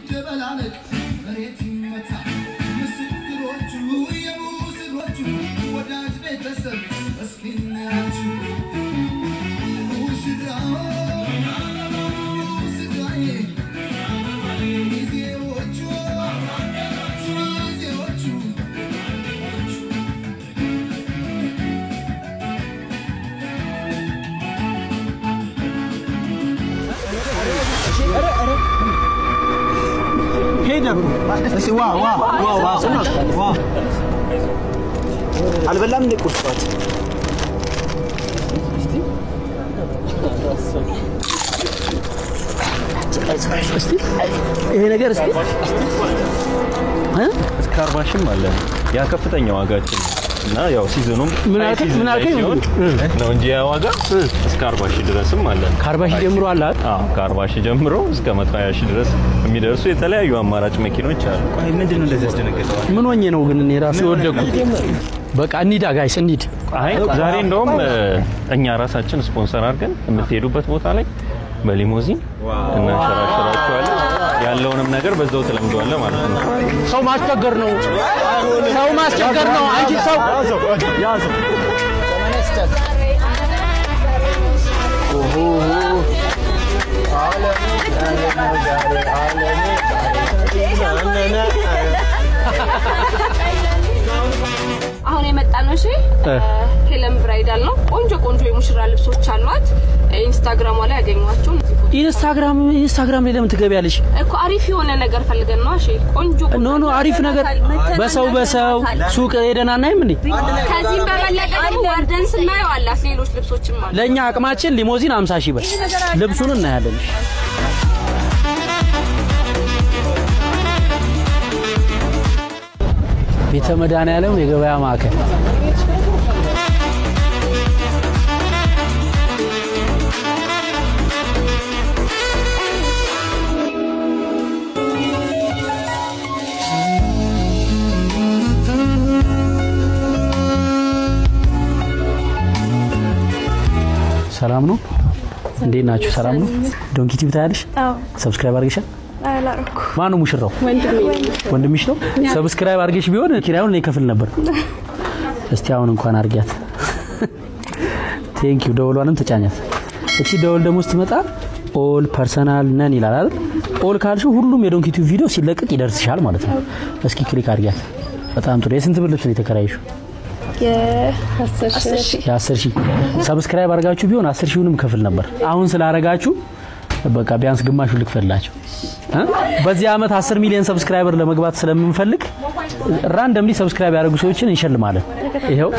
ይደበላለቅ መሬት ይመታ ምስክሮቹ የሙስሮቹ ወዳጅ ቤተሰብ እስኪ እናያችሁ ሙሽራው ሙሽራዬ ሚዜዎቹ ሚዜዎቹ አልበላም እንደ ቁርስ ጠዋት? ይሄ ነገር እስቲ እ? እስከ አርባ ሺህም አለ። ያ ከፍተኛ ዋጋችን ነው። እና ያው ሲዝኑም ምን ሃይ አልከኝ? ሲዝን ምን ላይ አልከኝ? ሲሆን ነው እንጂ ያ ዋጋ እስከ አርባ ሺህ ድረስም አለ። ከአርባ ሺህ ጀምሮ አለ አይደል? አዎ ከአርባ ሺህ ጀምሮ እስከ መቶ ሀያ ሺህ ድረስ የሚደርሱ የተለያዩ አማራጭ መኪኖች አሉ። ቆይ ምንድን ነው እንደዚህ ያስደነገጠዋል? ምን ሆኜ ነው ግን እኔ ራሱ የወደኩት? በቃ እንሂዳ ጋይስ እንሂድ። አይ ዛሬ እንደውም እ፣ እኛ ራሳችን ስፖንሰር አድርገን የምትሄዱበት ቦታ ላይ በሊሞዚን እናንሸራሸራችኋለን። ያለውንም ነገር በዛው ትለምደዋለህ ማለት ነው። ሰው ማስቸገር ነው። ሰው ማስቸገር ነው። አንቺ ሰው አሁን የመጣ ነው። እሺ ሄለን ብራይዳል ነው። ቆንጆ ቆንጆ የሙሽራ ልብሶች አሏት። ኢንስታግራሟ ላይ ያገኟቸው ኢንስታግራም ኢንስታግራም ላይ ለምን ትገቢያለሽ? እኮ አሪፍ የሆነ ነገር ፈልገን ነው። እሺ ቆንጆ ኖ ኖ አሪፍ ነገር በሰው በሰው ሱቅ ሄደን አናይም እንዴ? ከዚህም በበለጠ ደግሞ ወርደን ስናየው አላት ሌሎች ልብሶችም አሉ። ለእኛ አቅማችን ሊሞዚን 50 ሺህ ብር ልብሱን እናያለን። ቤተ መድኃኔዓለም የገበያ ማዕከል ሰላም ነው? እንዴት ናችሁ? ሰላም ነው? ዶንኪ ቲቪ ታያለሽ? ሰብስክራይብ አድርገሻል? ማን ነው ሙሽራው? ወንድምሽ ነው? ሰብስክራይብ አድርገሽ ቢሆን ኪራዩን እኔ ከፍል ነበር። እስቲ አሁን እንኳን አድርጊያት። ቴንክ ዩ። ደወሏንም ተጫኛት። እቺ ደወል ደግሞ ስትመጣ ኦል ፐርሰናል ነን ይላል አይደል? ኦል ካልሽው ሁሉም የዶንኪ ቲቪ ቪዲዮ ሲለቀቅ ይደርስሻል ማለት ነው። እስኪ ክሊክ አድርጊያት። በጣም ጥሩ። የስንት ብር ልብስ ነው የተከራየሽው? የአስር ሺህ ሰብስክራይብ አድርጋችሁ ቢሆን አስር ሺውንም ከፍል ነበር። አሁን ስላረጋችሁ በቃ ቢያንስ ግማሹን ልክፈልላቸው። እ? በዚህ ዓመት 10 ሚሊዮን ሰብስክራይበር ለመግባት ስለምንፈልግ ራንደምሊ ሰብስክራይብ ያደረጉ ሰዎችን እንሸልማለን። ይኸው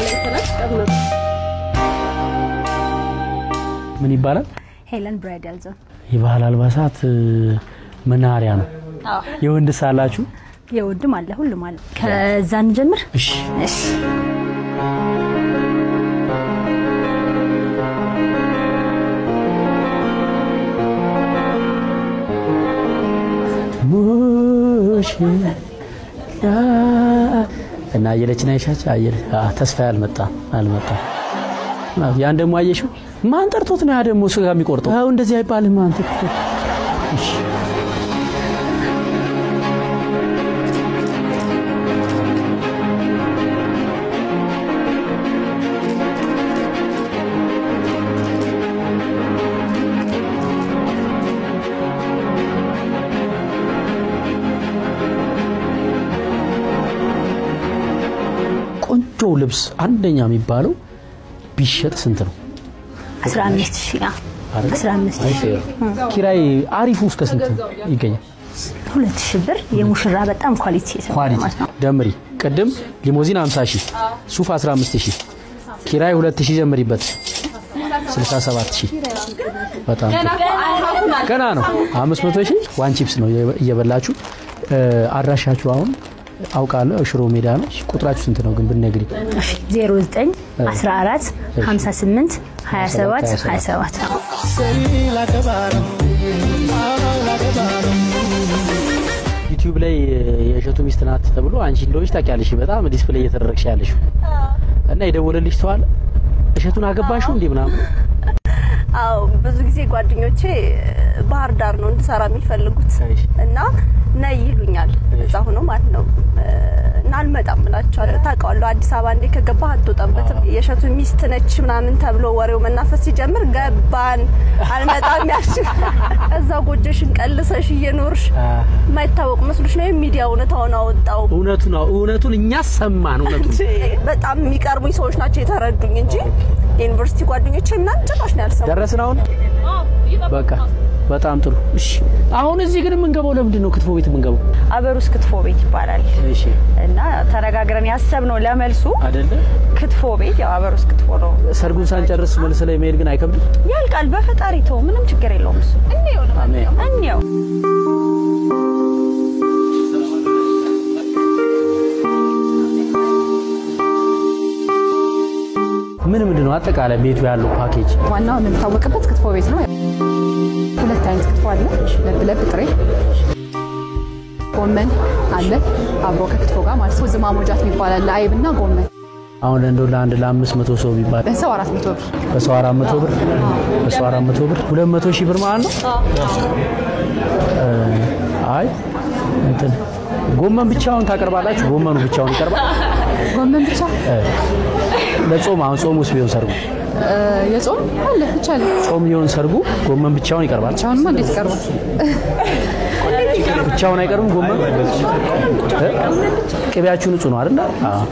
ምን ይባላል? ሄለን ብራይዳል ዞን የባህል አልባሳት እ፣ መናኸሪያ ነው። የወንድ ሳላችሁ የውድም አለ ሁሉም አለ። ከዛ እንጀምር። እሺ እሺ ሙሽራ እና አየለችን አይሻች አየለ አ ተስፋ አልመጣ አልመጣ ያን ደግሞ አየሽው ማን ጠርቶት ነው ያ ደግሞ ስጋ የሚቆርጠው አው እንደዚህ አይባልም አንተ እሺ ቆንጆ ልብስ አንደኛ የሚባለው ቢሸጥ ስንት ነው? 15 ሺህ አ 15 ሺህ ኪራይ አሪፉ እስከ ስንት ይገኛል? ሁለት ሺህ ብር የሙሽራ በጣም ኳሊቲ የተባለ ኳሊቲ ማለት ነው። ደምሪ። ቅድም ሊሞዚን 50 ሺህ፣ ሱፍ 15 ሺህ፣ ኪራይ 2 ሺህ ጀምሪበት 67 ሺህ። በጣም ጥሩ። ገና ነው። 500 ሺህ ዋን ቺፕስ ነው እየበላችሁ። አድራሻችሁ አሁን አውቃለሁ ሽሮ ሜዳ ነው። ቁጥራችሁ ስንት ነው ግን ብትነግሪ? እሺ 09 14 58 27 27 ዩቲዩብ ላይ የእሸቱ ሚስት ናት ተብሎ አንቺ እንደሆንሽ ታውቂያለሽ። በጣም ዲስፕሌይ እየተደረግሽ ያለሽ እና የደወለልሽ ሰው አለ እሸቱን አገባሽው እንዴ ምናምን አዎ ብዙ ጊዜ ጓደኞቼ ባህር ዳር ነው እንድሰራ የሚፈልጉት እና ነይ ይሉኛል እዛ ሆኖ ማለት ነው እና አልመጣም እላቸዋለሁ። ታውቀዋለሁ አዲስ አበባ እንዴ ከገባህ አትወጣበትም። የእሸቱ ሚስት ነች ምናምን ተብሎ ወሬው መናፈስ ሲጀምር ገባን አልመጣም ያልሽ እዛ ጎጆሽን ቀልሰሽ እየኖርሽ የማይታወቅ መስሎሽ ነው ሚዲያ እውነታውን አወጣው። እውነቱን እውነቱን እኛ ሰማን። እውነቱን በጣም የሚቀርቡኝ ሰዎች ናቸው የተረዱኝ እንጂ የዩኒቨርሲቲ ጓደኞቼ ምናምን ጭራሽ ነው ያልሰማሁት። ደረስን አሁን በቃ በጣም ጥሩ። እሺ አሁን እዚህ ግን የምንገባው ለምንድን ነው? ክትፎ ቤት የምንገባው አበሩስ ክትፎ ቤት ይባላል እሺ እና ተነጋግረን ያሰብነው ለመልሱ አይደለ? ክትፎ ቤት ያው አበሩስ ክትፎ ነው። ሰርጉን ሳንጨርስ መልስ ላይ መሄድ ግን አይከብድም? ያልቃል። በፈጣሪ ተው፣ ምንም ችግር የለውም እሱ። አሜን። እንየው ምን ምንድን ነው አጠቃላይ ቤቱ ያለው ፓኬጅ? ዋናው የምንታወቅበት ክትፎ ቤት ነው። ሁለት አይነት ክትፎ አለ፣ ለብ ለብ ጥሬ ጎመን አለ አብሮ ከክትፎ ጋር ማለት ነው። ዝማ ሞጃት የሚባል አለ፣ አይብ እና ጎመን አሁን እንደው ለአንድ ለአምስት መቶ ሰው ቢባል በሰው አራት መቶ ብር በሰው አራት መቶ ብር በሰው አራት መቶ ብር ሁለት መቶ ሺህ ብር ማለት ነው። እ፣ አይ እንትን ጎመን ብቻውን ታቀርባላችሁ? ጎመኑ ብቻውን ይቀርባል? ጎመን ብቻ እ፣ ለጾም አሁን ጾም ውስጥ ቢሆን ሰርጉ እ፣ የጾም አለ ይቻላል። ጾም ሊሆን ሰርጉ ጎመን ብቻውን ይቀርባል? ብቻውንማ እንዴት ይቀርባል? ብቻውን አይቀርብም ጎመን እ? ቅቤያችሁ ንጹህ ነው አይደል? አዎ።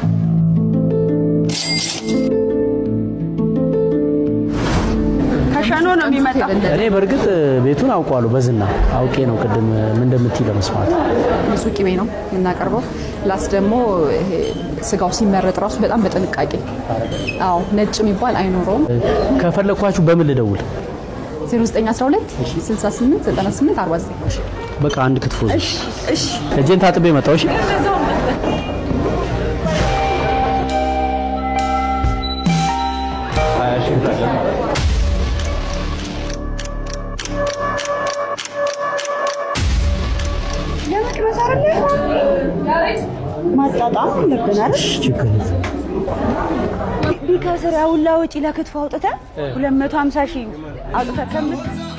ከሸኖ ነው የሚመጣው። እኔ በእርግጥ ቤቱን አውቀዋለሁ በዝና አውቄ ነው ቅድም ምን እንደምትይ ለመስማት ንጹህ ቅቤ ነው የምናቀርበው። ፕላስ ደግሞ ይሄ ስጋው ሲመረጥ ራሱ በጣም በጥንቃቄ አዎ፣ ነጭ የሚባል አይኖረውም። ከፈለኳችሁ በምን ልደውል? 0912 68 98 49 በቃ አንድ ክትፎ እሺ እሺ እጄን ታጥቤ መጣሁ እሺ ማጣጣም አለብን አይደል? ችግር የለም። ቢከስር ያውላ ወጪ ለክትፎ አውጥተህ 250 ሺህ አውጥተህ ከምት